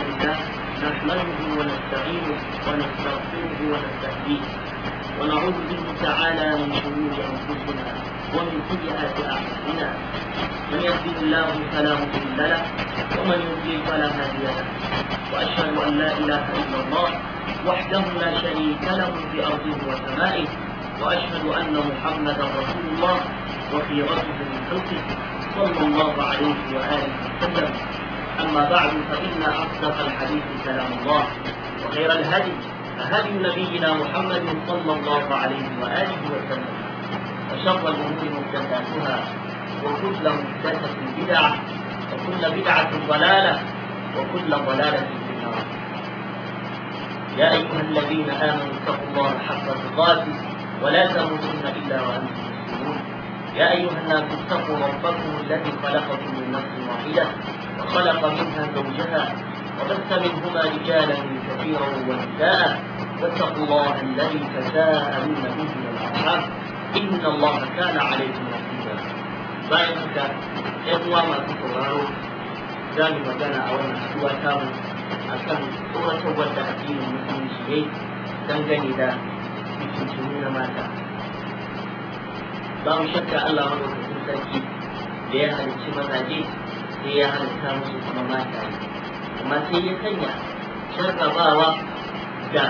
لله نحمده ونستعينه ونستغفره ونستهديه ونعوذ به تعالى من شرور انفسنا ومن سيئات اعمالنا من يهده الله فلا مضل له ومن يضلل فلا هادي له واشهد ان لا اله الا الله وحده لا شريك له في ارضه وسمائه واشهد ان محمدا رسول الله وخيرته من خلقه صلى الله عليه واله وسلم اما بعد فان اصدق الحديث كلام الله وخير الهدي هدي نبينا محمد صلى الله عليه واله وسلم وشر الامور محدثاتها وكل محدثه بدعه وكل بدعه ضلاله وكل ضلاله في النار يا ايها الذين امنوا اتقوا الله حق تقاته ولا تموتن الا وانتم مسلمون يا ايها الناس اتقوا ربكم الذي خلقكم من نفس واحده وخلق منها زوجها وبث منهما رجالا كثيرا ونساء واتقوا الله الذي تساءلون به والارحام ان الله كان عليكم رقيبا bayan haka ‘yan uwa masu sauraro za mu magana a wannan haduwa tamu a kan tsoratar wadda addinin musulunci ne dangane da mutuntunu na mata ba mu shakka Allah madaukakin sarki da ya halicci mazaje sai ya halitta musu kuma mata amma sai ya sanya jarrabawa da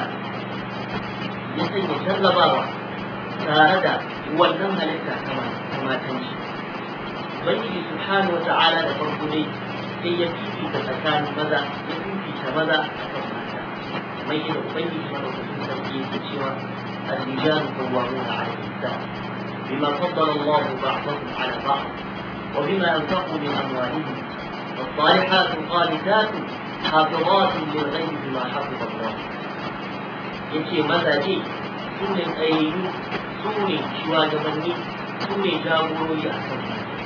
ya sanya jarrabawa tare da wannan halitta ta matan shi ubangiji subhanahu wa ta'ala da farko dai sai ya fifita tsakanin maza ya fifita maza a kan mata mai da ubangiji madaukakin sarki yake cewa الرجال قوامون على النساء بما فضل الله بعضهم على بعض وبما انفقوا من اموالهم والصالحات قانتات حافظات للغيب بما حفظ الله yace mazaje su ne tsayayyu su ne shugabanni su ne jagorori a kan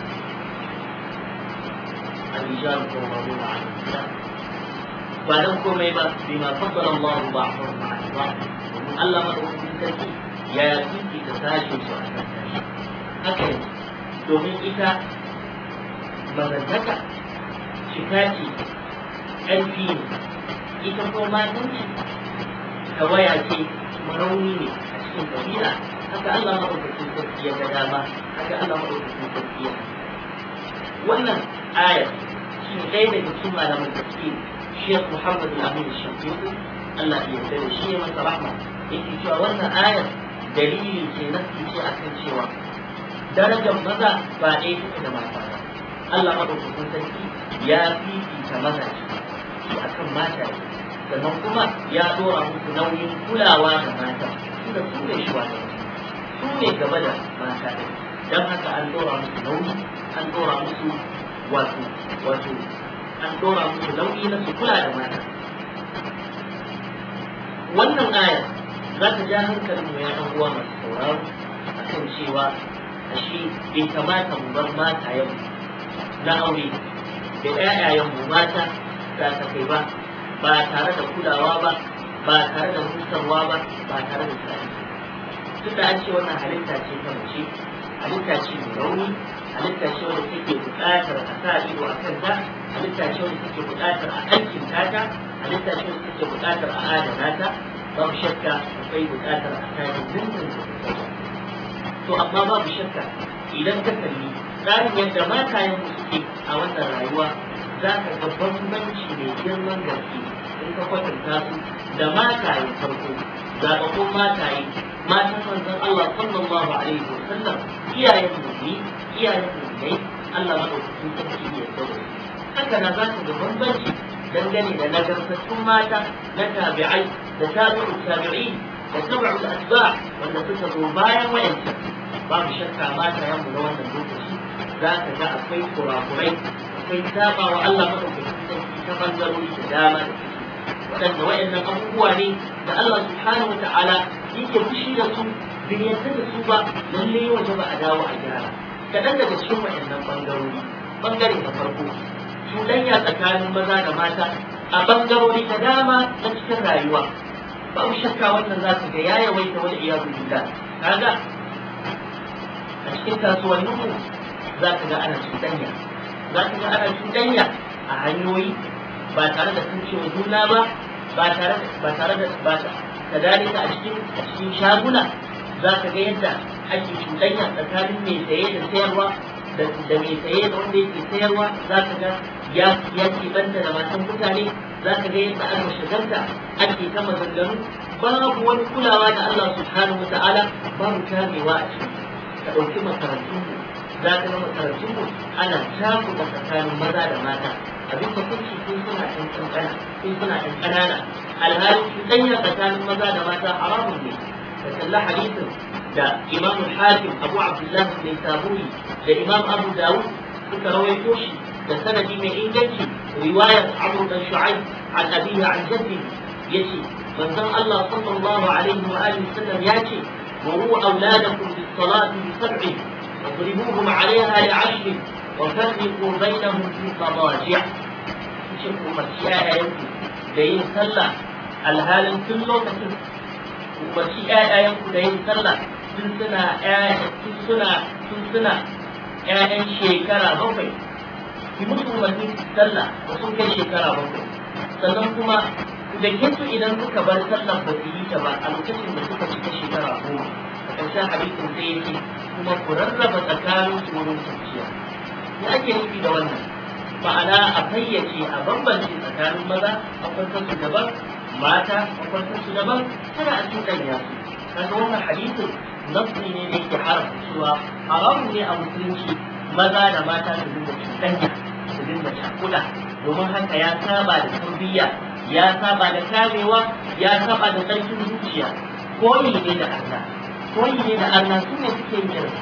الرجال قوامون على النساء بعدم komai ba bima faddala Allah ba'dahum 'ala ba'd Allah madaukakin sarki ya yi ta sashen su a kan haka ne domin ita mazantaka cika ce ƙarfi ne ita ko matanci tawaya ce rauni ne a cikin kabila haka Allah madaukakin sarki ya ga dama haka Allah madaukakin sarki ya wannan ayar shi ne ɗaya daga cikin malaman tafsir Sheikh Muhammad Al-Amin Shafiqi Allah ya yarda da shi ya masa rahma yake cewa wannan ayar dalili ce na ce akan cewa darajar maza ba ɗaya take da mata ba Allah madaukakin sarki ya fifita maza shi akan mata sannan kuma ya dora musu nauyin kulawa da mata tunda su ne shi su ne gaba da mata ɗin don haka an dora musu nauyi an dora musu wato wato an dora musu nauyi na su kula da mata wannan aya za ta ja hankalin mu ya ɗan uwa masu sauraro akan cewa ashe bai kamata mu bar matayen na aure da ƴaƴayen mu mata za ta kai ba ba tare da kulawa ba ba tare da hutarwa ba ba tare da tsari tun da an ce wannan halitta ce ta mace halitta ce mai rauni halitta ce wanda take buƙatar a sa ido a kanta halitta ce wanda take buƙatar a aikin ta halitta ce wanda take buƙatar a adana ta babu shakka akwai buƙatar a kayan dindin to amma babu shakka idan ka kalli tsarin yadda matayen mu suke a wannan rayuwa za ka ga bambanci mai girman gaske in ka kwatanta su da matayen farko zaɓaɓɓun mataye matan manzon Allah sallallahu alaihi wa sallam iyayen mu ne iyayen mu ne Allah madaukakin sarki ya tsaro haka na za ka ga bambanci dangane da nagartattun mata na tabi'ai da tabi'u tabi'i da tabi'u asba wanda suka zo bayan wayancan babu shakka mata yanmu na wannan lokaci za ka ga akwai kurakurai akwai saba wa Allah madaukakin sarki ta bangarori da dama da waɗanda waɗannan abubuwa ne da Allah subhanahu wa ta'ala yake fushi da su bai yarda da su ba lalle waje ba a dawo a gyara kaɗan daga cikin waɗannan bangarori bangare na farko cuɗanya tsakanin maza da mata a bangarori da dama na cikin rayuwa babu shakka wannan za ka ga ya yawaita wani iyadu billah kaga a cikin kasuwannin mu za ka ga ana cuɗanya za ka ga ana cuɗanya a hanyoyi ba tare da cewa juna ba ba tare da ba tare da ba kadalika a cikin a cikin shaguna za ka ga yadda ake cuɗanya tsakanin mai saye da sayarwa da da mai saye da wanda yake sayarwa za ka ga ya ya banta da matan mutane za ka ga yadda aka shagarta ake ta maganganu babu wani kulawa da Allah subhanahu wa ta'ala babu kamewa a ciki ka ɗauki makarantun za ka ga makarantun mu ana cakuɗa tsakanin maza da mata abin da kunci sun suna ɗan ƙanƙana sun suna ɗan ƙanana alhali cuɗanya tsakanin maza da mata haramun ne da kalla hadisin da imam hakim abu abdullah mai saburi da imam abu dawud suka rawaito shi da sanadi mai inganci riwayar abu dan shu'aib an abiya an jaddi yace manzon Allah sallallahu alaihi wa alihi sallam yace wa huwa auladakum bis salati bi sab'i واضربوهم عليها لعشر وفرقوا بينهم في مضاجع cikin umarci ‘ya'yayenku da yin sallah alhalin tun lokacin umarci ‘ya'yayenku da yin sallah tun suna tun suna tun suna ‘ya'yan shekara bakwai ki musu umarni su sallah da sun kai shekara bakwai sannan kuma da kinsu idan suka bar sallah ba su yi ta ba a lokacin da suka cika shekara goma a ƙarshen hadisin sai ya ce kuma ku rarraba tsakanin su wurin kwanciya me ake nufi da wannan ma'ana a fayyace a bambance tsakanin maza a kwantar su daban mata a kwantar su daban kada a cuɗanya su kaga wannan hadisin nafsi ne da yake haramta cewa haramun ne a musulunci maza da mata su dinga cuɗanya su dinga cakuɗa domin haka ya saba da tarbiyya ya saba da kamewa ya saba da ƙarfin zuciya koyi ne da arna koyi ne da arna su ne suke yin irin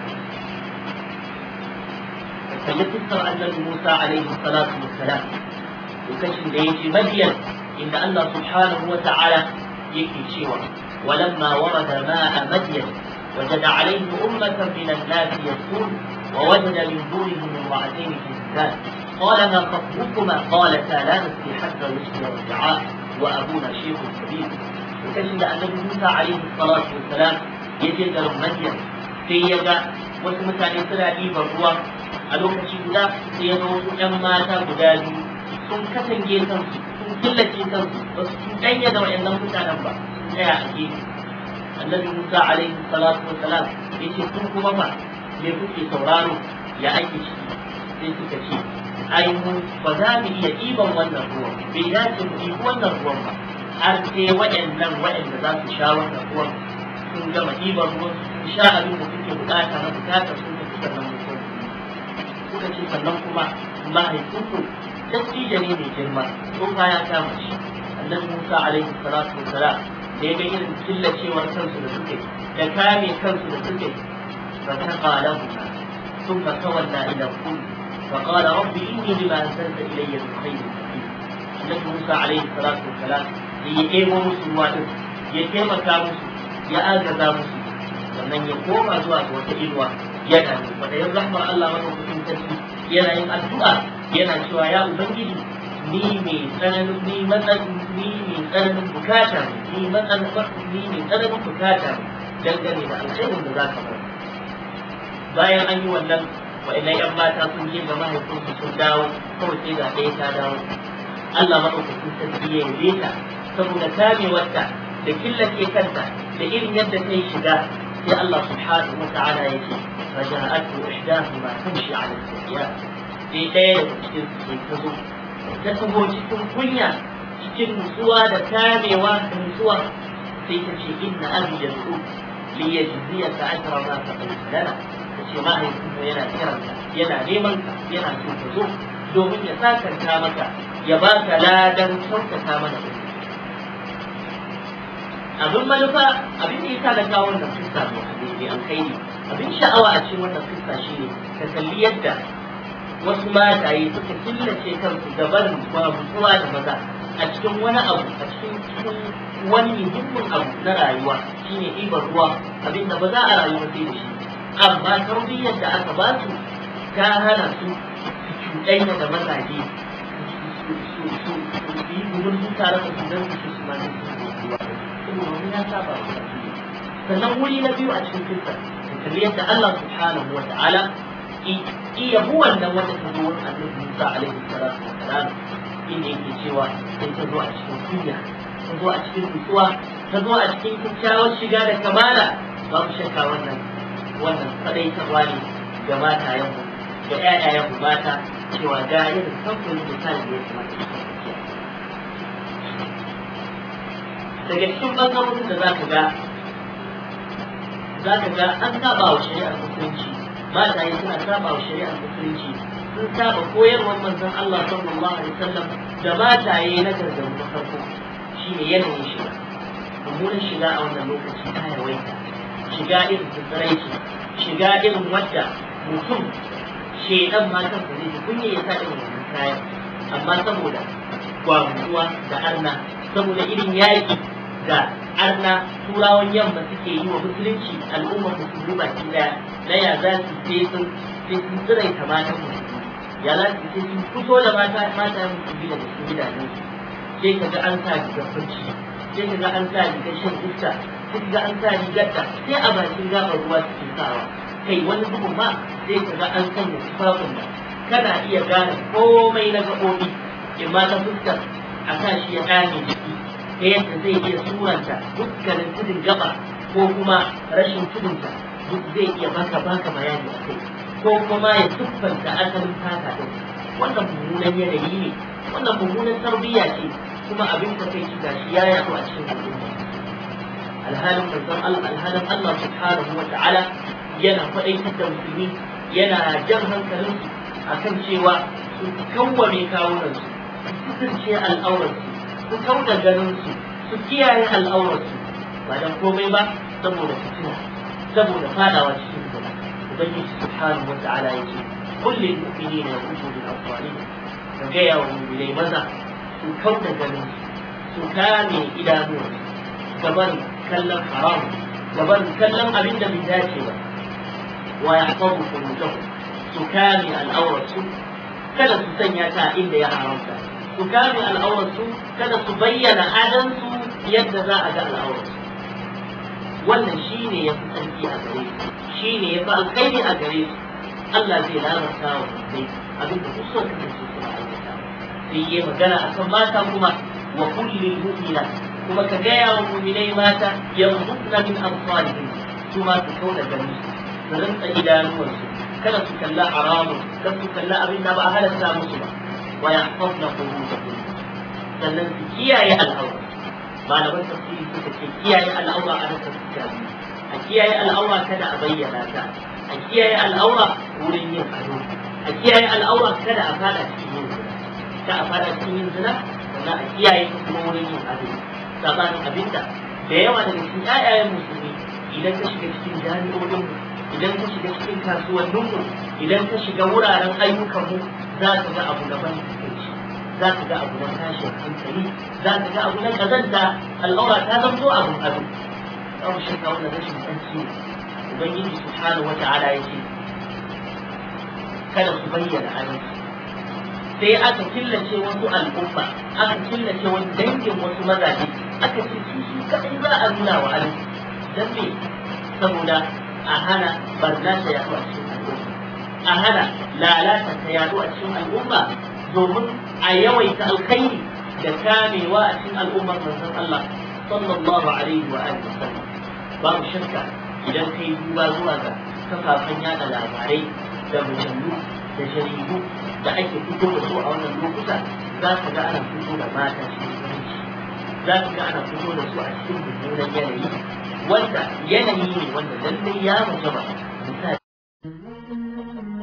kalli fuskar annabi Musa alaihi salatu wassalam lokacin da yake Madiyan inda Allah subhanahu wa ta'ala yake cewa ولما ورد ماء مدين وجد عليه أمة من الناس يسكون ووجد من دونهم امرأتين تزدان قال ما خطبكما قالتا لا نسقي حتى يصبح الرعاء وأبونا شيخ كبير وكان النبي موسى عليه الصلاة والسلام يجد مدين في يد wasu mutane suna ɗiban ruwa a lokaci guda sai ya zo wasu ‘yan mata guda biyu sun katange kansu sun killace kansu ba su cuɗanya da waɗannan mutanen ba sun tsaya a gefe annabi musa alaihi salatu wa salam ya ce sun kuma ba me kuke sauraro ya ake ciki sai suka ce ai mu ba za mu iya ɗiban wannan ruwan bai dace mu ɗibi wannan ruwan ba har sai waɗannan waɗanda za su sha wannan ruwan sun gama ɗiban ruwan su sha abin da suke bukata na bukatar sun tafi sannan mutum suka ce sannan kuma mahaifinku dattijo ne mai girma tsofa ya kama shi annabi musa alaihi salatu wassalam da ya ga irin killacewar kansu da suke da kame kansu da suke fa taqa lahu ثم تولى الى الكل فقال رب اني لما انزلت الي من خير فقير النبي موسى عليه الصلاه والسلام ya ebo musu ruwa din ya taimaka musu ya agaza musu sannan ya koma zuwa ga wata inuwa yana ne kwaɗayin rahmar Allah madaukakin sarki yana yin addu'a yana cewa ya ubangiji ni mai tsananin ni matsayin ni mai tsananin bukata ni matsayin ni mai tsananin bukata dangane da alkhairin da za ka bari bayan an yi wannan wa'annan yan mata sun je ga mahaifinsu sun dawo kawai sai ga ɗaya ta dawo Allah madaukakin sarki ya yi ta saboda kamewarta da killace kanta da irin yadda ta yi shiga sai Allah subhanahu wa ta'ala ya ce faja'atu ihdahuma tamshi 'ala al-siyya sai ɗaya daga cikin su sai ta zo ta taho cikin kunya cikin nutsuwa da kamewa da nutsuwa sai ta ce inna abi yad'u li yajziyaka ajra ma taqaddama lana ta ce mahaifinmu yana kiranka yana neman ka yana so ka zo domin ya sakanta maka ya baka ladan kyautata mana da abin manufa abin da ya sa da kawo wannan fuska mai alkhairi abin sha'awa a cikin wannan fuska shine ka kalli yadda wasu mataye suka killace kansu da barin babuwa da maza a cikin wani abu a cikin cikin wani muhimmin abu na rayuwa shine ɗiban ruwa abin da ba za a rayu sai da shi amma tarbiyyar da aka ba su ta hana su su cuɗanya da mazaje su yi gudun su tare da su don su su ma su ruwa saboda ya saba wa sannan wuri na biyu a cikin kirka kamar yadda Allah subhanahu wa ta'ala iya bu wannan wanda ta zo wurin annabi Musa alaihi salatu wa salam inda yake cewa sai ta zo a cikin kunya ta zo a cikin nutsuwa ta zo a cikin kyakkyawar shiga da kamala babu shakka wannan wannan faɗaitarwa ne ga matayenmu da ƴaƴayenmu mata cewa ga irin samfurin misali da ya kamata su kasance daga cikin ɓangarorin da za ka ga za ka ga an saba wa shari'ar musulunci mataye suna saba wa shari'ar musulunci sun saba koyarwar manzon Allah sallallahu alaihi wasallam da mataye na gargaru na farko shine yanayin shiga mummunan shiga a wannan lokaci ta yawaita shiga irin tsiraici shiga irin wadda mutum shedan ma kansa zai kunya ya sa irin wannan kayan amma saboda gwamnuwa da arna saboda irin yaƙi da arna turawan yamma suke yi wa musulunci al'ummar musulmi baki daya na ya za su sai sun sai sun tsiraita matan musulmi ya za su sai sun fito da mata mata musulmi da cikin gidajen su sai kaga an sa rigar bacci sai kaga an sa rigar shan iska sai kaga an sa rigar da sai a bakin gabar ruwa suke sawa kai wani bugun ma sai kaga an sanya tufafin da kana iya gane komai na gaɓoɓi imma ta fuskar a sa shi ya gane jiki ta yadda zai iya suranta dukkanin tudun gaba ko kuma rashin tudunta duk zai iya baka baka bayani a kai ko kuma ya siffanta asalin fata din wannan mummunan yanayi ne wannan mummunan tarbiyya ce kuma abin da kai ga shi ya yaɗu a cikin al'umma alhalin manzon Allah alhalin Allah subhanahu wa ta'ala yana faɗaitar da musulmi yana jan hankalinsu akan cewa su kawwame kawunansu su kasance al'aurarsu su kauda ganinsu su kiyaye al'aurarsu ba dan komai ba saboda fitina saboda fadawa cikin zina ubangiji subhanahu wa ta'ala yake kullum mu'minina yaqutu bil afwalihim ka gaya wa mu'minai maza su kauda ganinsu su kame idanuwansu gaban kallon haram gaban kallon abin da bai dace ba wa yahfazu furujahum su kame al'aurarsu kada su sanya ta inda ya haramta su kame al'aurarsu kada su bayyana adansu yadda za a ga al'aurarsu wannan shi ne ya fi tsarki a gare su shi ne ya fi alkhairi a gare su Allah zai lalata wa mutum abin da kusa da su suna aikata sai yi magana akan mata kuma wa kullin mu'mina kuma ka gaya wa mu'minai mata yanzu na min amsalihim su ma su kauna gani su rinsa idanuwarsu kada su kalla haramun kada su kalla abin da ba a halatta musu ba wa yahfazna furujahum sannan su kiyaye al'aura malaman tafsiri suka ce kiyaye al'aura a rasa fuska a kiyaye al'aura kada a bayyana ta a kiyaye al'aura wurin yin ado a kiyaye al'aura kada a fada cikin yin zina ka a fada cikin yin zina sannan a kiyaye kuma wurin yin ado sabanin abinda da yawa daga cikin ƴaƴayen musulmi idan ka shiga cikin jami'o'in idan ka shiga cikin kasuwanninmu idan ka shiga wuraren ayyukanmu za ka ga abu daban za ka ga abu na tashin hankali za ka ga abu na kazanta al'aura ta zanto abun abu abu shakka wannan rashin tsanci ubangiji subhanahu wa ta'ala ya ce kada su bayyana adalci sai aka killace wasu al'umma aka killace wani dangin wasu mazaje aka ce su su kadai za a nuna wa adalci dan me saboda a hana barna ta yaɗu a cikin al'umma a hana lalata ta yaɗu a cikin al'umma domin a yawaita alkhairi da kamewa a cikin al'ummar manzon Allah sallallahu alaihi wa alihi wasallam babu shakka idan kai duba zuwa ga kafafen yada labarai da mujallu da jaridu da ake fito da su a wannan lokuta za ka ga ana fito da mata cikin zumunci za ka ga ana fito da su a cikin mummunan yanayi wanda yanayi ne wanda lallai ya mace ba misali